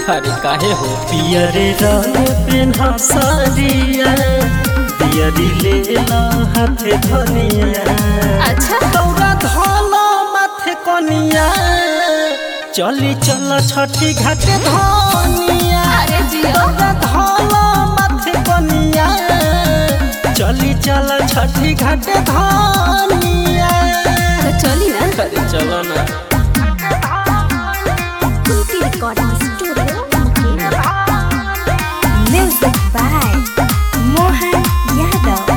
अरे काहे हो पियरे रंग पेन्हा सारिया पियरी लेला हाथे धनिया अच्छा दौरा धोलो माथे कनिया चली चल छठी घाटे धनिया अरे जियो दौरा धोलो माथे कनिया चली चल छठी घाटे धनिया तो चली ना अरे चलो ना Kunti recording studio music by Mohan Yadav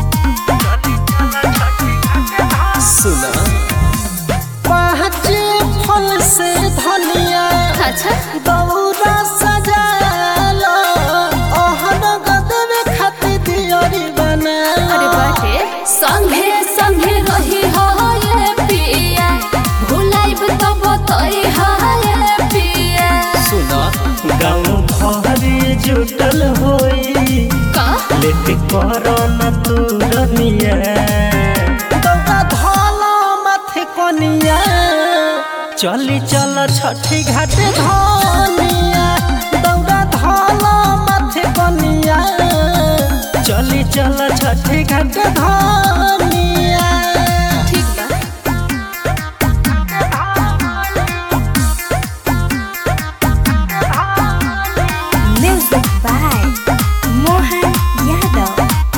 सुना पाँच फल से धनिया अच्छा दौरा सजालो ओहन गदवे खाती दियोरी बना अरे बाटे संगे संगे रही हो ये पिया भुलाइब तो बतई हो ये पिया सुना गाँव भरी जुटल होई का लेट करो न तू रनिया दौरा धोलो माथे कनिया चली चल छठी घाटे धनिया दौरा धोलो माथे कनिया चली चल छठी घाटे धनिया ठीक बा म्यूजिक बाय मोहन यादव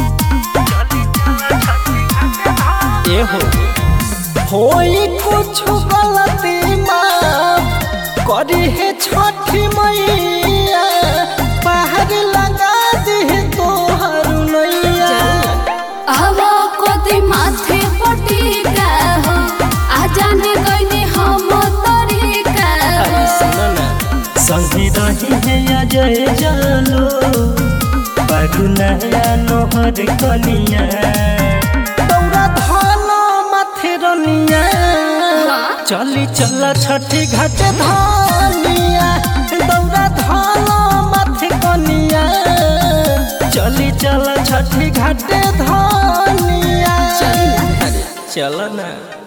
ए हो होई कुछ गलती माफ करी है छठी मैया बाहर लगा दी तोहर नैया हवा कोती माथे पटिका हो आ जाने गईनी हम तरीका अरे हो सुना ना संगी रही है अजय जालो बारू नया नोहर कनिया दौरा धानो माथे रनिया चली चल छठी घाट धनिया दौरा धानो माथे कनिया चली चल छठी घाट धनिया अरे चलो ना